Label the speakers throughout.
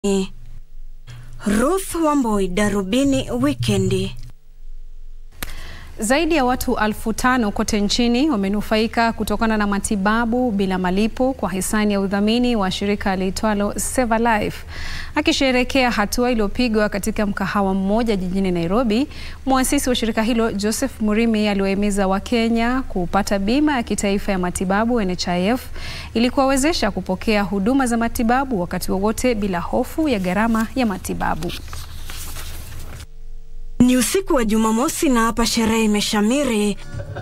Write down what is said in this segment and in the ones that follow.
Speaker 1: Ruth Wamboi, Darubini Wikendi.
Speaker 2: Zaidi ya watu elfu tano kote nchini wamenufaika kutokana na matibabu bila malipo kwa hisani ya udhamini wa shirika liitwalo Save a Life. Akisherehekea hatua iliyopigwa katika mkahawa mmoja jijini Nairobi, mwasisi wa shirika hilo Joseph Murimi aliwahimiza Wakenya kupata bima ya kitaifa ya matibabu NHIF ili kuwawezesha kupokea huduma za matibabu wakati wowote bila hofu ya gharama ya matibabu.
Speaker 1: Ni usiku wa Jumamosi na hapa sherehe imeshamiri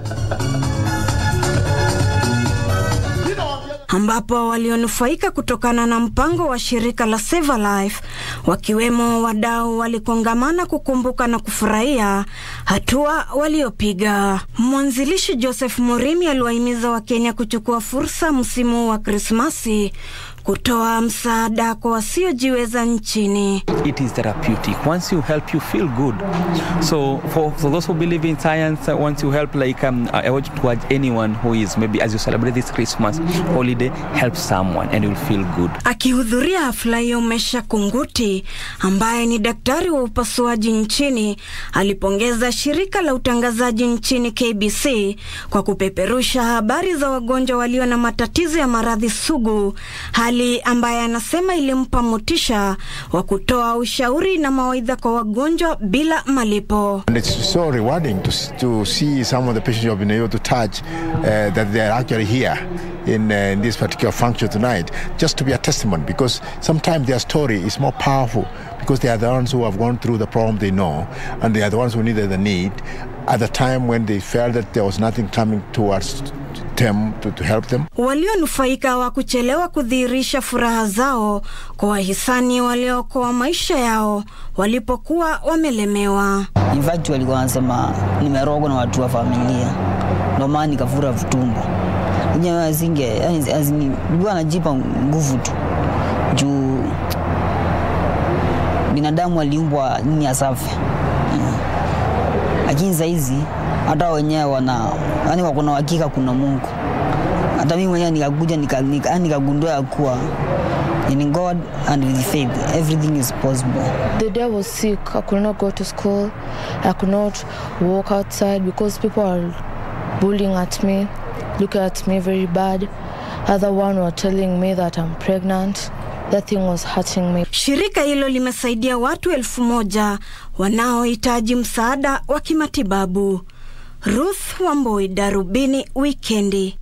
Speaker 1: ambapo walionufaika kutokana na mpango wa shirika la Save a Life wakiwemo wadau walikongamana kukumbuka na kufurahia hatua waliopiga. Mwanzilishi Joseph Murimi aliwahimiza Wakenya kuchukua fursa msimu wa Krismasi kutoa msaada kwa wasiojiweza nchini.
Speaker 3: It is therapeutic. Once you help, you feel good. So for, for those who believe in science, uh, once you help, like um, I want to urge anyone who is maybe as you celebrate this Christmas holiday, help someone and you'll feel good.
Speaker 1: Akihudhuria hafla hiyo, Mesha Kunguti ambaye ni daktari wa upasuaji nchini alipongeza shirika la utangazaji nchini KBC kwa kupeperusha habari za wagonjwa walio na matatizo ya maradhi sugu, hali ambaye anasema ilimpa motisha wa kutoa ushauri na mawaidha kwa wagonjwa bila malipo.
Speaker 4: And it's so rewarding to, to see some of the patients you have been able to touch uh, that they are actually here in, uh, in this particular function tonight, just to be a testament because sometimes their story is more powerful because they are the ones who have gone through the problem they know and they are the ones who needed the need at the time when they felt that there was nothing coming towards them to, to help them.
Speaker 1: Walionufaika wa kuchelewa kudhihirisha furaha zao kwa wahisani waliookoa maisha yao walipokuwa wamelemewa.
Speaker 5: In fact walikuwa wanasema nimerogwa na watu wa familia, ndio maana nikafura vitumbo enyewe azinge yani, azini nilikuwa najipa nguvu tu juu binadamu aliumbwa nini asafe, lakini saizi hata wenyewe wana yani wako na uhakika kuna Mungu. Hata mimi mwenyewe nikakuja nikagundua nika, nika ya kuwa in God and with faith everything is possible.
Speaker 6: The day I was sick, I could not go to school. I could not walk outside because people are bullying at me, looking at me very bad. Other one were telling me that I'm pregnant. That thing was hurting me.
Speaker 1: Shirika hilo limesaidia watu elfu moja wanaohitaji msaada wa kimatibabu. Ruth Wamboi, Darubini Wikendi.